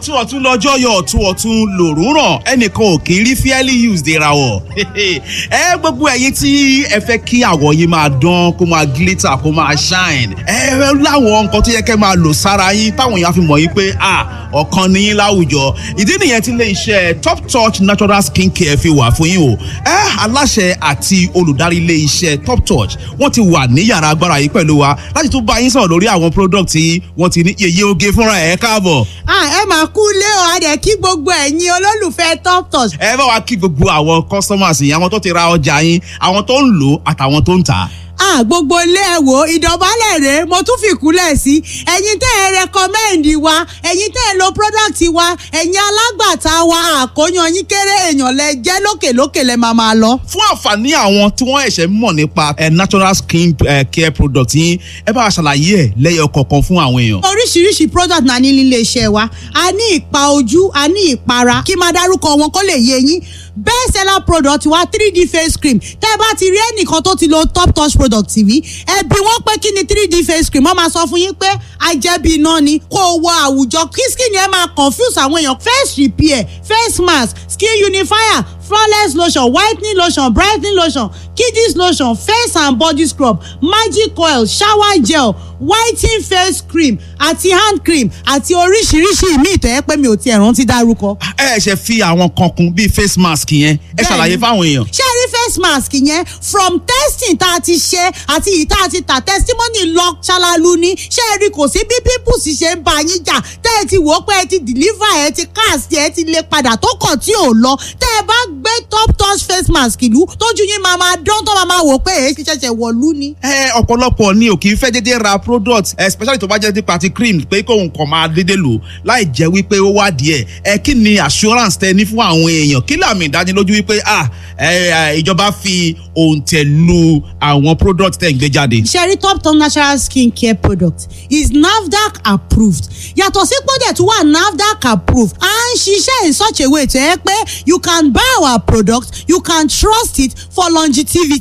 ọ̀tún ọ̀tún lọ́jọ́ yọ ọ̀tún ọ̀tún lòrùn ràn ẹnìkan ò kì í rí fairly used ìràwọ̀ ẹ gbogbo ẹ̀yin tí ẹ fẹ́ kí àwọ̀ yìí máa dán kó máa glitter kó máa shine ẹ láwọn nǹkan tó yẹ kẹ́ máa lò sára yín táwọn èèyàn fi mọ̀ yín pé ah ọ̀kan ní yín láwùjọ ìdí nìyẹn tí ilé iṣẹ́ top touch natural skin care fi wà fún yín o ẹ aláṣẹ àti olùdarí ilé iṣẹ́ top touch wọ́n ti wà ní yàrá agbára yìí pẹ̀lú wa láti tún bá yín sọ̀rọ̀ lórí àwọn product tí wọ́n ti ní yeye oge fúnra ẹ̀ káàbọ̀. ẹ máa kú lé o a dẹ̀ kí gbogbo ẹ̀yin olólùfẹ́ top touch. ẹ bá wa kí gbogbo àwọn customers yìí àwọn tó ti ra ọjà yín àwọn tó ń lò àtàwọn tó ń tà á ah gbogbo ilé ẹ wò ìdọ̀bálẹ̀ rèé mo tún fi kúlẹ̀ sí ẹ̀yin tẹ́ ẹ rẹkọmẹ́ǹdì wa ẹ̀yin tẹ́ ẹ lo product wa ẹ̀yin alágbàtà wa àkóyan yín kéré èèyàn lẹ jẹ́ lókèlókè lẹ máa máa lọ. fún àǹfààní àwọn tí wọ́n ẹ̀ṣẹ̀ mọ̀ nípa natural skin care product yín ẹ bá wa ṣàlàyé ẹ̀ lẹ́yọ̀ kọ̀ọ̀kan fún àwọn èèyàn. oríṣiríṣi product náà ní nílé iṣẹ́ wa a ní ìpa ojú a ní ìpara kí máa dárúkọ wọn kó lè yé yín best seller product wa 3d face cream tẹ́ ẹ bá ti rí ẹnìkan tó ti lo top touch product tv ẹ bi wọ́n pé kí ni 3d face cream wọ́n máa sọ fún yín pé ajẹ́bí iná ni kó o wọ àwùjọ kí skin yẹn máa confuse àwọn èèyàn face repair face mask skin unifier flawless lotion whitening lotion brightening lotion kiddies lotion face and body scrub magic oil shower gel whitening face cream àti hand cream àti oríṣiríṣi ìmíì tó yẹ pé mi ò tiẹ̀ rántí dárúkọ. ẹ ṣe fi àwọn kan kún bíi face mask yẹn ẹ ṣàlàyé fáwọn èèyàn. ṣé ẹ rí face mask yẹn from testing tá a ti ṣe àti ìyí tá a ti tà testimony lọ ṣalalu ni ṣé ẹ rí kò sí bí pimples ṣe ń bá yín jà tẹ́ ẹ ti wò ó pé ẹ ti deliver ẹ ti cast ẹ ti lè padà tó kàn tí ò lọ tẹ́ ẹ bá gbé top touch face mask ìlú tójú yín máa máa dán tó máa máa wò pé èyí ti ṣẹ̀ṣẹ̀ wọ̀lú ni. ẹ ọ̀pọ̀lọpọ̀ ni ò kì í fẹ́ dédé ra product especially tó bá jẹ́ nípa ti cream pé kóun kàn máa dédé lò láì jẹ́ wípé ó wá díẹ̀ ẹ kí ni assurance tẹ ní fún àwọn èèyàn kí làmì ìdánilójú wípé ah ìjọba fi òǹtẹ̀ lu àwọn product tẹ̀ ń gbé jáde. sherry top top natural skin care product is nafdac approved yàtọ̀ sí pọ́dẹ̀ tó wà nafdac approved à ń ṣiṣẹ́ in such a way tó yẹ pé you can buy our product you can trust it for longevity